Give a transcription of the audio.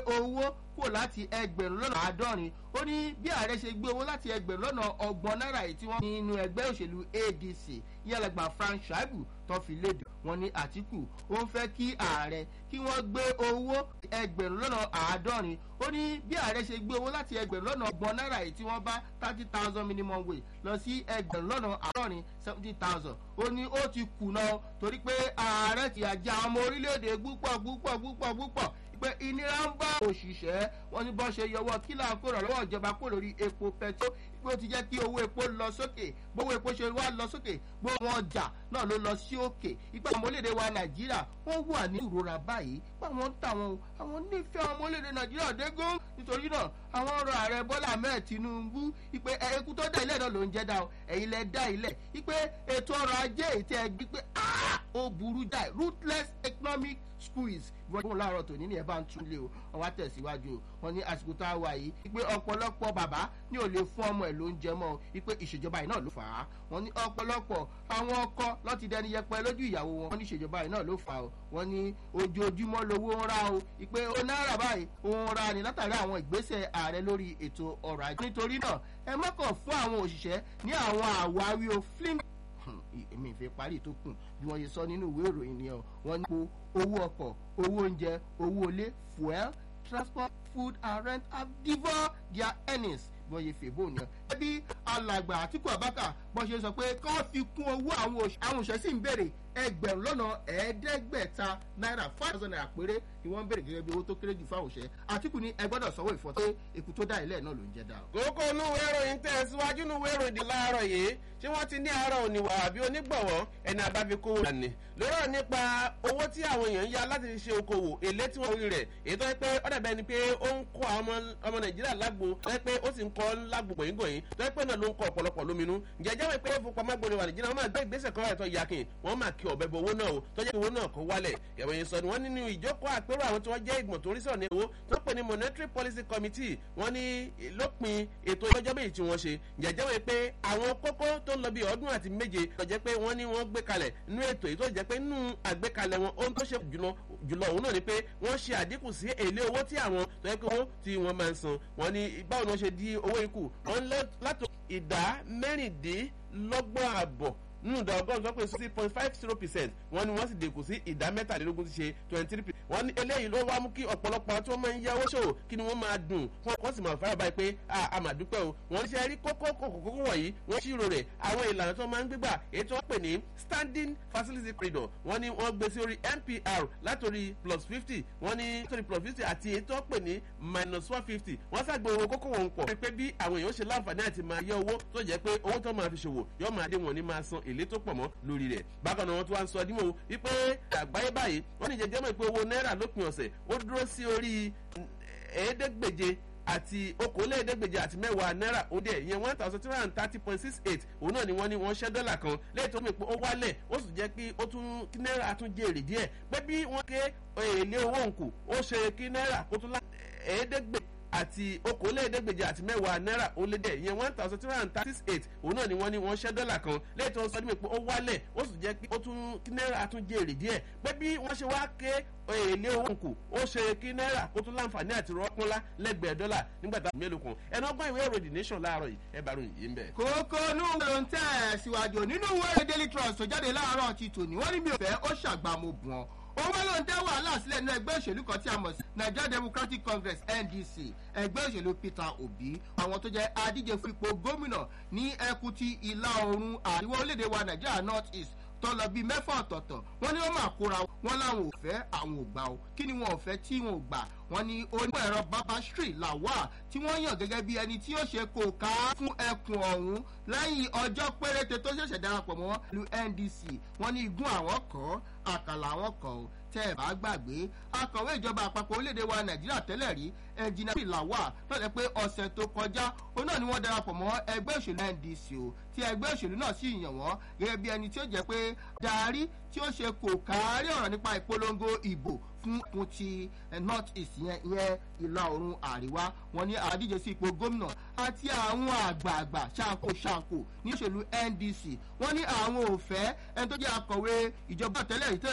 owó kúrò láti ẹgbẹ̀rún lọ́nà àádọ́rin ó ní bí ààrẹ ṣe gbé owó láti ẹgbẹ̀rún lọ́nà ọgbọ̀n náírà yìí tí wọ́n ní inú ẹgbẹ́ òṣèlú adc yálàgbà frank shaibu tó fi léde wọn ní àtìkù ó ń fẹ́ kí ààrẹ kí wọ́n gbé owó ẹgbẹ̀rún lọ́nà àádọ́rin ó ní bí ààrẹ ṣe gbé owó láti ẹgbẹ̀rún lọ́nà ọgbọ̀n náírà yìí tí wọ́n bá thirty thousand minimum wage lọ sí ẹgbẹ̀rún lọ́nà àádọ́rin seventy thousand ó ní ó ti kùnà torí pé ààrẹ ti àjà ọmọ orílẹ̀-èdè púpọ̀ púpọ̀ púpọ̀ púpọ̀ pé ìnira ń bá òṣìṣẹ́ wọn ní bọ́ ṣe yọwọ́ kílà kúrò lọ́wọ́ ìjọba kúrò lórí epo pẹtrol pé ó ti jẹ́ kí owó epo lọ sókè gbówó epo ṣe wá lọ sókè gbówó ọjà náà ló lọ sí òkè ipa àwọn ọmọlédè wa nàìjíríà wọ́n wà ní ìrora báyìí pé àwọn ń tà wọn àwọn nífẹ̀ẹ́ àwọn ọmọlédè nàìjíríà dégún nítorí náà àwọn ọ̀rọ̀ ààrẹ bọ́lá ahmed tinubu ipe eku tó dá ilẹ̀ náà ló ń jẹ́ dá o ẹ̀yin lẹ dá ilẹ̀ ipe ètò ọrọ̀ ajé ètò ẹgbẹ́ pé ó burú jáì ruthless economic squeeze ìwọ́n láàárọ̀ tòní ní ẹ̀ bá ń tún lé o wọ́n wá tẹ̀síwájú o wọ́n ní àsìkò tá a wà yìí wípé ọ̀pọ̀lọpọ̀ bàbá ní ò lè fún ọmọ ẹ̀ ló ń jẹ mọ́ wípé ìṣèjọba yìí náà ló fà á wọ́n ní ọ̀pọ̀lọpọ̀ àwọn ọkọ lọ́ti dẹni yẹpẹ lójú ìyàwó wọn wọ́n ní ìṣèjọba yìí náà ló fà á wọ́n ní ojoojúmọ́ lowó ń ra o wípé ó náírà báyìí òun ra ni látàrí àwọn ìgbésẹ̀ ààrẹ lórí ètò ọrọ̀ ajé nítorí náà ẹ mọ́kàn fún àwọn òṣìṣẹ́ ní àwọn àwáwí o flim èmi ìfẹ́ parí tó kù bí wọ́n ṣe sọ nínú ìwé ìròyìn ni ọ wọ́n ní owó ọkọ̀ owó oúnjẹ owó ilé fuel transport food and rent have devoured their earnings bí wọ́n ṣe fèbó ni ọ. ẹbí alàgbà àtìkú àbákà bọ́n ṣe sọ pé kọ́ fi kún owó àwọn òṣìṣẹ́ sì ń béèrè ẹgbẹ̀rún lọ́nà ẹ̀ẹ́dẹ́gbẹ̀ta náírà five thousand naira péré ni wọ́n ń béèrè gẹ́gẹ́ bí owó tó kéré jù fáwọn òṣìṣẹ́ àtìkù ni ẹ gbọ́dọ̀ sanwó ìfọ́tọ́ èkú tó dá ilẹ̀ náà ló ń jẹ́ dá. kókó inú ìròyìn tẹ̀ síwájú inú ìròyìn di láàárọ̀ yìí ṣé wọ́n ti ní àárọ̀ òní wà àbí onígbọ̀wọ́ ẹni àbáfikó wà ní. lọ́rọ̀ nípa owó tí àwọn èèyàn ń ya láti ṣe okòwò èlé tí wọ́n rí rẹ̀ èyí tó yẹ pé ó dàbẹ́ ni pé ó ń kọ́ àwọn ọmọ nàìjíríà lágbo tó yẹ pé ó sì ń kọ́ lágbo gbòyìngbòyìn tó yẹ pé náà ló ń kọ́ ọ̀pọ̀lọpọ̀ lóminú. ǹjẹ́ jẹ́ pé fipamọ́ wa nàìjíríà wọ́n máa gbé ìgbésẹ̀ kan wáyé tó yakin wọ́n máa kí ọ̀bẹ bo owó náà o tó jẹ́ owó náà kó wálẹ̀ ìròyìn sọ ni wọ́n nínú ìjókòó àpérò àwọn tí wọ́n jẹ́ ìgbọ̀n tó rí sọ̀rọ̀ ní owó tó pè ní monetary policy committee wọ́n ní lópin ètò ìjọba méjì tí wọ́n ṣe jẹ́jẹ́ wọ́n pé àwọn kókó tó ń lọ bí ọdún àti méje tó jẹ́ pé wọ́n ní wọ́n gbé kalẹ̀ nínú ètò yìí tó jẹ́ pé nínú àgbékalẹ̀ wọn ohun tó ṣe jùlọ jùlọ òun náà ni pé wọ́n ṣe àdínkù sí èlé owó tí àwọn tó yẹ pé owó tí wọ́n máa ń san wọ́n ní báwo ni wọ́n ṣe di owó ikú wọ́n látò ìdá mẹ́rìndínlọ́gbọ̀n àbọ̀ nínú ìdá ọgọ́rùn-ún tó pé six point five zero percent wọ́n ní wọ́n sì dínkù sí ìdá mẹ́tàlélógún ti ṣe twenty three percent wọ́n ní eléyìí ló wá mú kí ọ̀pọ̀lọpọ̀ tí wọ́n máa ń yáwó ṣòwò kí ni wọ́n máa dùn wọ́n sì máa fara báyìí pé a máa dúpẹ́ o wọ́n ṣe rí kókó kókó wọ̀nyí wọ́n ṣírò rẹ̀ àwọn ìlànà tó máa ń gbégbà èyí tó pè ní standing facility corridor wọ́n ní wọ́n gbé sí orí npr látòrí plus fifty wọ́n ní látòrí plus fifty àti èyí tó pè ní minus one fifty wọ́n ṣàgbé owó kókó wọn pọ̀ pé bí àwọn èèyàn ṣe láǹfààní àti máa yẹ owó tó jẹ́ pé owó tó máa fi ṣòwò yóò máa dé wọn ní máa san èlé tó pọ̀ mọ́ lórí rẹ̀ bákan náà wọ́n tún wá ń sọ dímọ̀ wípé àgbáyé báyìí wọ́n ní jẹjẹ́ mọ̀ pé owó náírà lópin ọ̀sẹ̀ ó dúró sí orí ẹ̀ẹ́dẹ́gbèje àti okòólẹ́ẹ̀ẹ́dẹ́gbèje àti mẹ́wàá náírà ó dẹ̀ ìyẹn one thousand three hundred and thirty point six eight òun náà ni wọ́n ní wọ́n ṣẹ́ dọ́là kan lẹ́yìn tó mi pé ó wálẹ̀ ó sì jẹ́ pé ó tún kí náírà tún jèrè díẹ̀ pé bí wọ́n ké èlé owó nkù ó ṣe kí náírà kó tún lá ẹ̀ẹ́dẹ́gbèje àti okòólẹ́ẹ̀ẹ́dẹ́gbèje àti mẹ́wàá náírà ó lé dẹ̀ ìyẹn one thousand three hundred and thirty eight òun náà ni wọ́n ní wọ́n ṣẹ́ dọ́là kan lẹ́yìn tó ń sọ ní pé ó wálẹ̀ ó sì jẹ́ pé ó tún kí náírà tún jèrè díẹ̀ pé bí wọ́n ṣe wá ké èlé owó nkù ó ṣe kí náírà kó tún láǹfààní àti rọ́pọ́nlá lẹ́gbẹ̀ẹ́ dọ́là nígbà tá a mélòó kan ẹnu ọgbọ́n ìwé ìròyìn nation láàárọ̀ yìí ẹ bá ròyìn yìí ń bẹ̀. kókó inú ló ń tẹ̀ síwájú nínú ìwé daily trust tó jáde láàárọ̀ ti tòní wọ́n ní mi ò fẹ́ ó ṣàgbàmọ̀ bùn ọ́ òun ló ń dá wàhálà sílẹ̀ ní ẹgbẹ́ òṣèlú kan tí a mọ̀ sí nigeria democratic congress ndc ẹgbẹ́ òṣèlú peter obi àwọn tó jẹ́ adíje fún ipò gómìnà ní ẹkùn ti ìlà oòrùn àríwá orílẹ̀-èdè wa nigeria north east tó lọ bíi mẹ́fà ọ̀tọ̀ọ̀tọ̀ wọ́n ní wọ́n máa kóra wọn láwọn ò fẹ́ àwọn ò gbà o kí ni wọn ò fẹ́ tí wọn ò gbà wọ́n ní onímọ̀ ẹ̀rọ babastri lawal tí wọ́n yàn gẹ́gẹ́ bí ẹni tí yóò ṣe kò ká fún ẹkùn ọ̀hún lẹ́yìn ọjọ́ péréte tó ṣẹ̀ṣẹ̀ darapọ̀ mọ́ lu ndc wọ́n ní igun àwọn kọ́ àkàlà àwọn kọ́ o tẹ́ ẹ̀ bá gbàgbé akọ̀wé ìjọba àpapọ̀ orílẹ̀-èdè wa nàìjíríà tẹ́lẹ̀ rí ẹnjìnà lawal lọ́dẹ pé ọ̀sẹ̀ tó kọjá òun náà ni wọ́n darapọ̀ mọ́ ẹgbẹ́ òṣèlú ndc o tí ẹgbẹ́ òṣèlú náà sì yàn wọ́n gẹ́gẹ́ bí ẹni tí ó jẹ́ pé darí tí ó ṣe kò kárí ọ̀rọ̀ nípa ìpolongo ìbò fún ẹkùn ti north east yẹn ìyẹn ìlà oòrùn àríwá wọn ní àdíje sí ipò gómìnà àti àwọn àgbààgbà ṣàǹkó ṣàǹkó níṣèlú ndc wọn ní àwọn òfẹ́ ẹni tó jẹ́ akọ̀wé ìjọba tẹ́lẹ̀ rí